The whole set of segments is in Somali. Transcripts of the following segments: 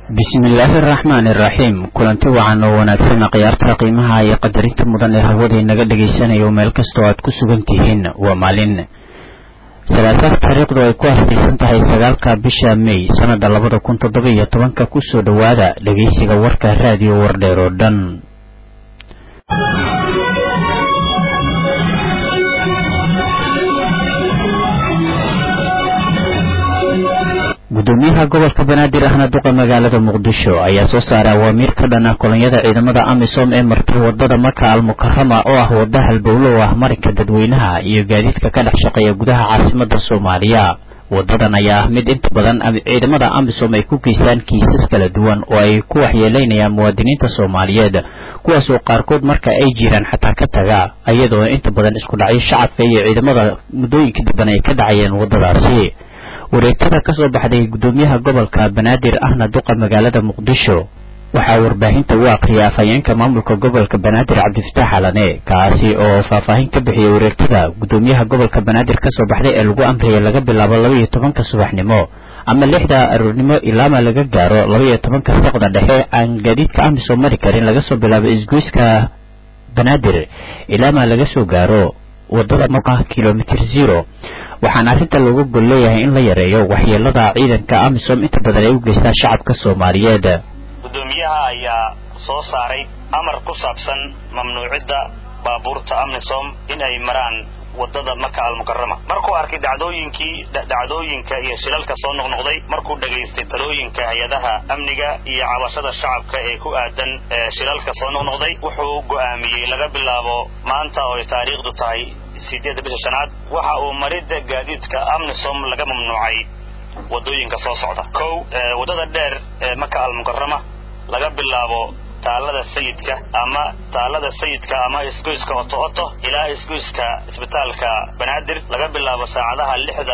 bismillaahi araxmaani iraxiim kulanti wacan oo wanaagsan khiyaarta qiimaha iyo qadarinta mudan ee hawada inaga dhagaysanayo meel kastoo aad ku sugan tihiin waa maalin salaasaha taariikhdu ay ku aastaysan tahay sagaalka bisha mey sanada labada kun toddoba iyo tobanka kusoo dhowaada dhegeysiga warka raadiyo wardheer oo dhan gudoomiyaha gobolka banaadir ahna duqa magaalada muqdisho ayaa soo saaray awaamiir ka dhan ah kolonyada ciidamada amisom ee martay wadada maka almukarama oo ah wada halbowlo oo ah marinka dadweynaha iyo gaadiidka ka dhex shaqeeya gudaha caasimada soomaaliya wadadan ayaa ah mid inta badan ciidamada amisom ay ku geystaan kiisas kala duwan oo ay ku waxyeeleynayaan muwaadiniinta soomaaliyeed kuwaas oo qaarkood marka ay jiraan xataa ka taga iyadoo inta badan isku dhacyo shacabka iyo ciidamada muddooyinka damban ay ka dhacayeen wadadaasi wareegtada ka soo baxday gudoomiyaha gobolka banaadir ahna duqa magaalada muqdisho waxaa warbaahinta u akhriyay afhayeenka maamulka gobolka banaadir cabdifataax alane kaasi oo faahfaahin ka bixiyay wareegtada gudoomiyaha gobolka banaadir kasoo baxday ee lagu amriyay laga bilaabo laba iyo tobanka subaxnimo ama lixda aroornimo ilaama laga gaaro laba iyo tobanka saqda dhexe aan gaadiidka amisom mari karin laga soo bilaabo isgoyska banaadir ilaama laga soo gaaro wadada moqa kilomitr zero waxaana arrinta looga gol leeyahay in la yareeyo waxyeelada ciidanka amisom inta badan ay u geystaan shacabka soomaaliyeed gudoomiyaha ayaa soo saaray amar ku saabsan mamnuucidda baabuurta amisom in ay maraan wadada maka almukarama markuu arkay dhacdooyinkii dhacdooyinka iyo shilalka soo noqnoqday markuu dhagaystay talooyinka hay-adaha amniga iyo cabashada shacabka ee ku aadan shilalka soo noqnoqday wuxuu go'aamiyey laga bilaabo maanta oo ay taariikhdu tahay sideedda bisha shanaad waxa uu maridda gaadiidka amnisom laga mamnuucay wadooyinka soo socda kow waddada dheer ee maka almukarama laga bilaabo taalada sayidka ama taalada sayidka ama isgoyska oto oto ilaa isgoyska isbitaalka banaadir laga bilaabo saacadaha lixda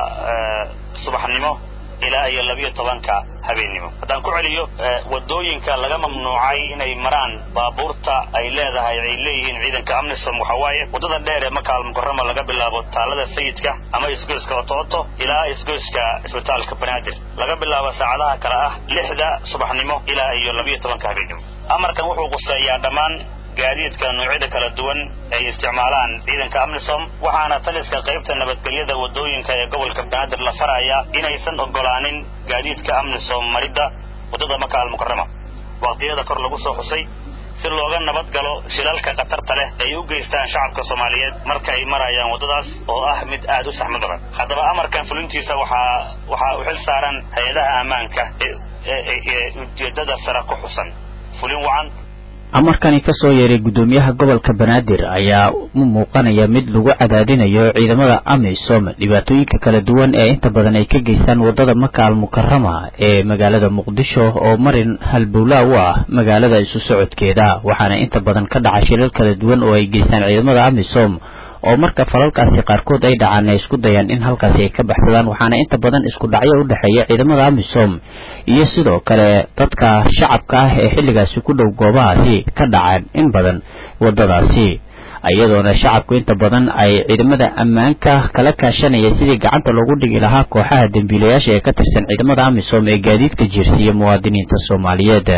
subaxnimo ilaa iyo labiyo tobanka habeennimo haddaan ku celiyo wadooyinka laga mamnuucay inay maraan baabuurta ay leedahay ay leeyihiin ciidanka amnisom waxa waaye waddada dheer ee maka almukarama laga bilaabo taalada sayidka ama isgoyska oto oto ilaa isgoyska isbitaalka banaadir laga bilaabo saacadaha kale ah lixda subaxnimo ilaa iyo labiyo tobanka habeennimo amarkan wuxuu quseeyaa dhammaan gaadiidka noocyada kala duwan ay isticmaalaan ciidanka amnisom waxaana taliska qaybta nabadgelyada wadooyinka ee gobolka banaadir la faraya inaysan ogolaanin gaadiidka amnisom maridda waddada maka almukarama waqtiyada kor lagu soo xusay si looga nabad galo shilalka khatarta leh ay u geystaan shacabka soomaaliyeed marka ay marayaan waddadaas oo ah mid aad u saxmad badan haddaba amarkan fulintiisa waxaa waxaa u xil saaran hay-adaha ammaanka ee ujeedada sare ku xusan fulin wacan amarkani ka soo yeeray gudoomiyaha gobolka banaadir ayaa u muuqanaya mid lagu cadaadinayo ciidamada amisom dhibaatooyinka kala duwan ee inta badan ay ka geystaan wadada maka almukarama ee magaalada muqdisho oo marin halbowlaa u ah magaalada isu socodkeeda waxaana inta badan ka dhaca shilal kala duwan oo ay geystaan ciidamada amisom oo marka falalkaasi qaarkood ay dhacaan ay isku dayaan in halkaasi ay ka baxsadaan waxaana inta badan isku dhacyo u dhexeeya ciidamada amisom iyo sidoo kale dadka shacabka ah ee xilligaasi ku dhow goobahaasi ka dhacaan in badan waddadaasi iyadoona shacabku inta badan ay ciidamada ammaanka kala kaashanaya sidii gacanta loogu dhigi lahaa kooxaha dembiilayaasha ee ka tirsan ciidamada amisom ee gaadiidka jiirsiiya muwaadiniinta soomaaliyeed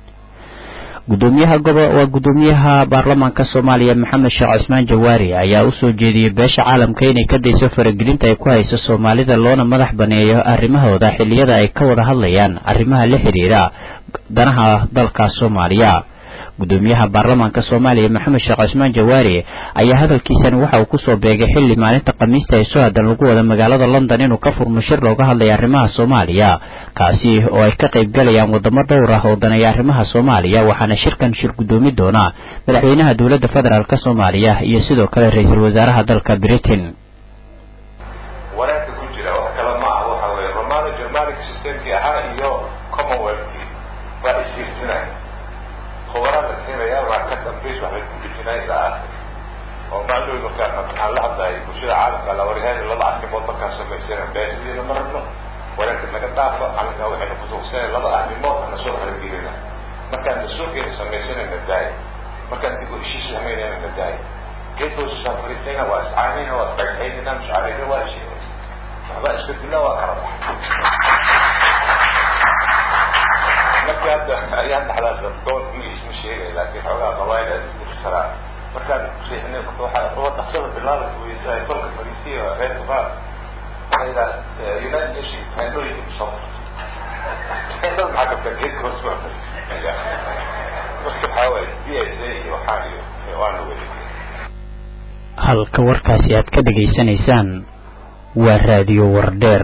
gudoomiyaha gobo waa gudoomiyaha baarlamaanka soomaaliya maxamed sheekh cismaan jawaari ayaa u soo jeediyey beesha caalamka inay ka dayso faragelinta ay ku hayso soomaalida loona madax baneeyo arrimahooda xilliyada ay ka wada hadlayaan arrimaha la xidhiira danaha dalka soomaaliya gudoomiyaha baarlamaanka soomaaliya maxamed sheekh cismaan jawaari ayaa hadalkiisani waxa uu kusoo beegay xilli maalinta khamiista ee soo aadan lagu wada magaalada london inuu ka furmo shir looga hadlaya arrimaha soomaaliya kaasi oo ay ka qayb galayaan wadamo dhowr ah oo daneeya arrimaha soomaaliya waxaana shirkan shir gudoomi doona madaxweynaha dowladda federaalk soomaaliya iyo sidoo kale ra-iisul wasaaraha dalka britain wanaagka ku jira wax kale ma ah waxa weye romano germanic systemkii ahaa iyo commonwealthkii waa isirtinay khubarada keenaya waa ka dambays waxbay ku dhijinay ilaa aakhir oo maalooy markaa waxaan la hadlayay bulshada caalamka la waryahay laba arrimood markaan samaysana beesideena ma rabno wanaagka naga dhaafo calinkaa waxayna kutuugsanay laba arrimood ana soo haragelina markaan dastuurkeena samaysanayna daaya markaan dib u heshiis samaynayna na daaya geed hoosisaan fariisayna waa iscaanayna waa isdhagxaynayna mishcaarayna waa heshiina waxba isbedilna waa kala baxa hadda ayaan dhaxdaas gobolka magiis ma sheegay laakiin xoogaa qabaayil aad dirsanaa markaan riixnay marka waxaa oo dhaqsada bilaal weydaay tolka fariisiya reerka baar waxay yidhaha united nation teendhooyinka soo furtay teendhada maxaa kabta geedka hoos baa marka waxaa waaye d s a iyo waxaan iyo waana weli halka warkaasi aad ka dhegaysanaysaan waa raadiyo wardheer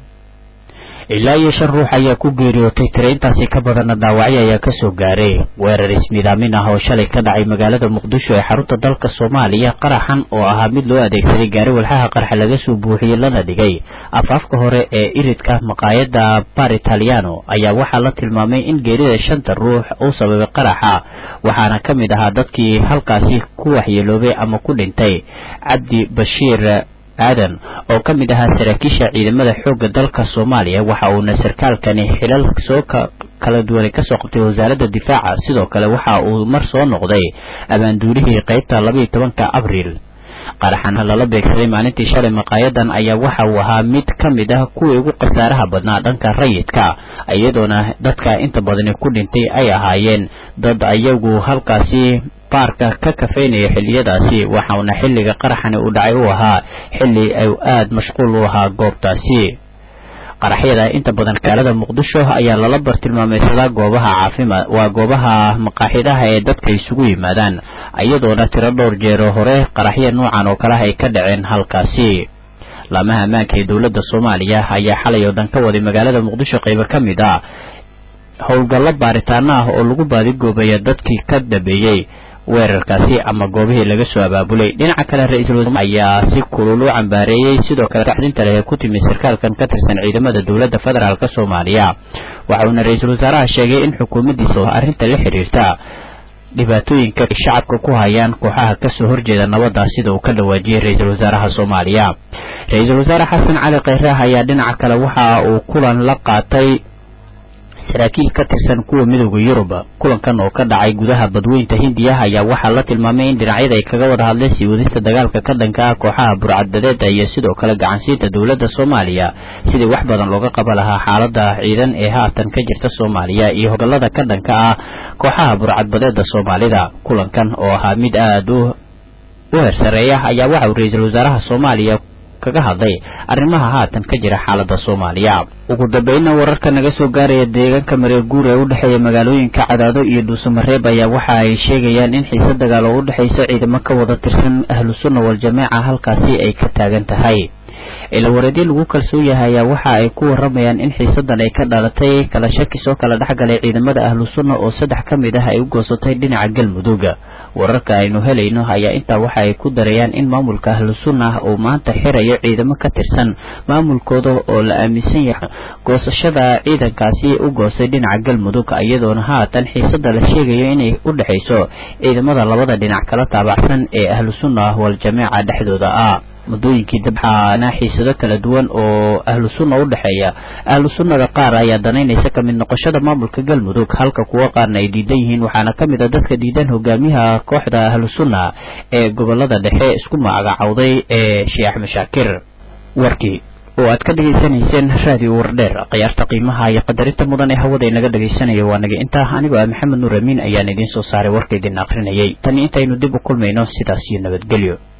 ilaa iyo shan ruux ayaa ku geeriyootay tira intaasi ka badanna dhaawacyo ayaa kasoo gaaray weerar ismidaamin ah oo shalay ka dhacay magaalada muqdisho ee xarunta dalka soomaaliya qaraxan oo ahaa mid loo adeegsaday gaari walxaha qarxa laga soo buuxiyey lana dhigay afaafka hore ee iridka maqaayada bar italiano ayaa waxaa la tilmaamay in geerida shanta ruux uu sababay qaraxa waxaana ka mid ahaa dadkii halkaasi ku waxyeeloobay ama ku dhintay cabdi bashiir aadan oo ka mid ahaa saraakiisha ciidamada xoogga dalka soomaaliya waxa uuna sarkaalkani xilal soo kala duwanay kasoo qabtay wasaaradda difaaca sidoo kale waxa uu mar soo noqday abaanduulihii qeybta labaiyo tobanka abriil qaraxan lala beegsaday maalintii shalay maqaayadan ayaa waxa uu ahaa mid ka mid ah kuwii ugu khasaaraha badnaa dhanka rayidka iyadoona dadka inta badani ku dhintay ay ahaayeen dad ayagu halkaasi baarka ka kafeynaya xilliyadaasi waxauna xilliga qaraxani uu dhacay u ahaa xilli ay aada mashquul u ahaa goobtaasi qaraxyada inta badan magaalada muqdisho ayaa lala bartilmaameysadaa goobaha caafimaad waa goobaha maqaaxidaha ee dadka isugu yimaadaan iyadoona tiro dhowr jeero hore qaraxya noocan oo kaleha ay ka dhaceen halkaasi laamaha ammaanka ee dowladda soomaaliya ayaa xalay oo dhan ka waday magaalada muqdisho qaybo ka mid ah howlgallo baaritaano ah oo lagu baadigoobayo dadkii ka dambeeyey weerarkaasi ama goobihii laga soo abaabulay dhinaca kale ra-iisul wasaare ayaa si kulul u cambaareeyey sidoo kale kaxdinta leh ee ku timi sarkaalkan ka tirsan ciidamada dowladda federaalk soomaaliya waxa uuna ra-iisul wasaaraha sheegay in xukuumaddiisa arrinta la xiriirta dhibaatooyinka ay shacabka ku hayaan kooxaha kasoo horjeeda nabadda sida uu ka dhawaajiyey ra-iisul wasaaraha soomaaliya ra-iisul wasaare xasan cali kheyraah ayaa dhinaca kale waxa uu kulan la qaatay saraakiil ka tirsan kuwa midooda yurub kulankan oo ka dhacay gudaha badweynta hindiya ayaa waxaa la tilmaamay in dhinacyada ay kaga wada hadleen sii wadista dagaalka ka dhanka ah kooxaha burcadbadeeda iyo sidoo kale gacansiinta dowladda soomaaliya sidii wax badan looga qaban lahaa xaalada ciidan ee haatan ka jirta soomaaliya iyo hogallada ka dhanka ah kooxaha burcadbadeeda soomaalida kulankan oo ahaa mid aada u u hersareeya ayaa waxa uu ra-iisul wasaaraha soomaaliya kaga hadlay arrimaha haatan ka jira xaalada soomaaliya ugu dambeynna wararka naga soo gaaraya deegaanka mareeguur ee u dhexeeya magaalooyinka cadaado iyo dhuusamareeb ayaa waxa ay sheegayaan in xiise dagaal oo u dhexaysa ciidamo ka wada tirsan ahlu sunna wal-jamaaca halkaasi ay ka taagan tahay ilawareedyo lagu kalsoon yahay ayaa waxa ay ku waramayaan in xiisadan ay ka dhalatay kala shaki soo kala dhexgalay ciidamada ahlu sunna oo saddex ka mid ah ay u goosatay dhinaca galmudug wararka aynu helayno ayaa intaa waxa ay ku darayaan in maamulka ahlu sunna uu maanta xirayo ciidamo ka tirsan maamulkooda oo la aaminsan yahay goosashada ciidankaasi u goostay dhinaca galmudug iyadoona haatan xiisada la sheegayo inay u dhexayso ciidamada labada dhinac kala taabacsan ee ahlu sunna wal-jamaaca dhexdooda ah muddooyinkii dabxaana xiisado kala duwan oo ahlu sunna u dhexeeya ahlu sunnada qaar ayaa danaynaysa ka mid noqoshada maamulka galmudug halka kuwo qaarna ay diidan yihiin waxaana ka mid a dadka diidan hogaamiyaha kooxda ahlu sunna ee gobolada dhexe isku magacawday ee sheekh axmed shaakir warkii oo aad ka dhegaysanayseen raadiyo wardheer khiyaarta qiimaha iyo qadarinta mudan ee hawada inaga dhagaysanayo waa naga intaa anigoo ah maxamed nuur amiin ayaan idiin soo saaray warka idin akrinayay tani intaynu dib u kulmayno sidaas iyo nabadgelyo